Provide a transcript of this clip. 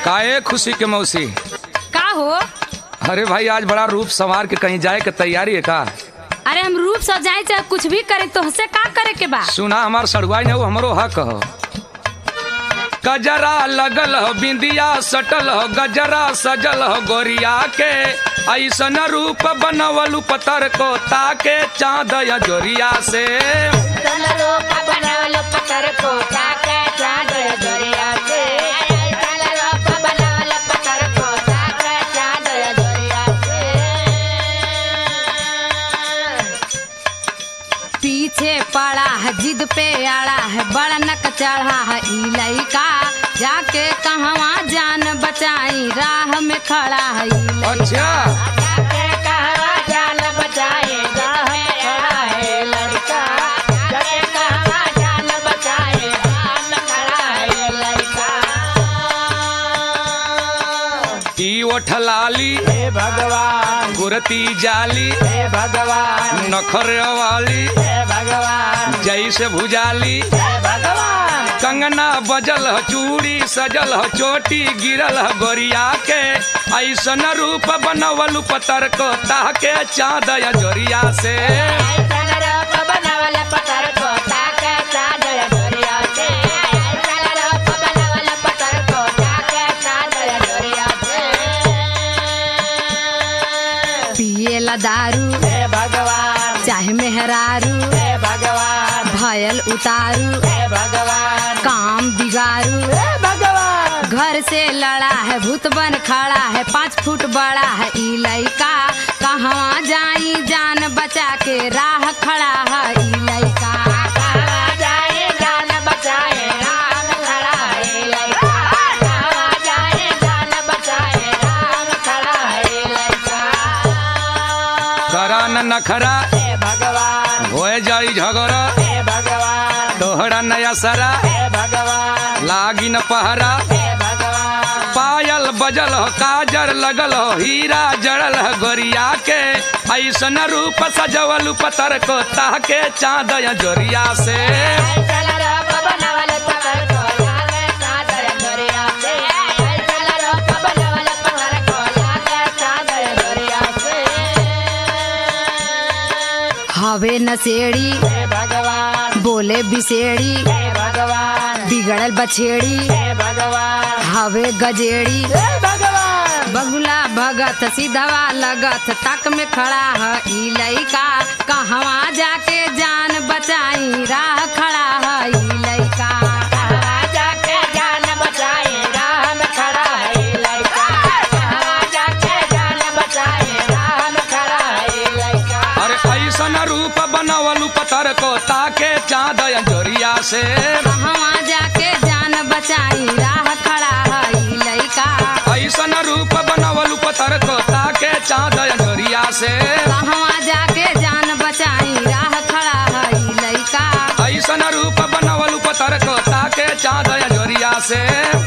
काहे खुशी के मौसी का हो अरे भाई आज बड़ा रूप संवार के कहीं जाए के तैयारी है का अरे हम रूप सजाए चाहे कुछ भी करे तो हसे का करे के बा सुना हमार सड़ुआई ने वो हमरो हक हो गजरा लगल हो बिंदिया सटल हो गजरा सजल हो गोरिया के ऐसन रूप बनवलू पतर को ताके चाँद या जोरिया से पीछे पड़ा है जिद पे आड़ा है बड़ा नक चढ़ा है ई लइका जाके कहवा जान बचाई राह में खड़ा है ई लइका। अच्छा ई ओठलाली हे भगवान गुरती जाली हे भगवान नखर वाली हे भगवान जैसे भुजाली हे भगवान कंगना बजल ह चूड़ी सजल ह चोटी गिरल ह गोरिया के ऐसन रूप बनवलू पतर को ताके चाँद या जोरिया से पिएला दारू हे भगवान चाहे मेहरारू हे भगवान भयल उतारू हे भगवान काम बिगारू हे भगवान घर से लड़ा है भूत बन खड़ा है पाँच फुट बड़ा है ई लइका कहवा जाई जान बचा के राह खड़ा है ई लइका करा न नखरा हे भगवान होए जाई झगड़ा हे भगवान तोहरा नया सरा हे भगवान लागी न पहरा हे भगवान पायल बजल हो काजर लगल हो हीरा जड़ल हो गोरिया के ऐसन रूप सजवलू पतर को ताके चाँद या जोरिया से हवे नसेड़ी हे भगवान बोले बिसेड़ी हे भगवान बिगड़ल बछेड़ी हे भगवान हवे गजेड़ी हे भगवान बगुला भगत सीधवा लगत तक में खड़ा है ई लइका कहवा जाके जान बचाई राह खड़ा है ई लइका जाके जान बचाए राह में खड़ा है लड़का जाके जान बचाए राह में खड़ा है लड़का अरे ऐसन रूप बनवलू पतर को ताके चाँद या जोरिया से कहवा जाके जान बचाई राह खड़ा है ई लइका ऐसन रूप बनवलू पतर को ताके चाँद या जोरिया से कहवा जाके जान बचाई राह खड़ा है ई लइका ऐसन रूप बनवलू पतर को ताके चाँद या जोरिया से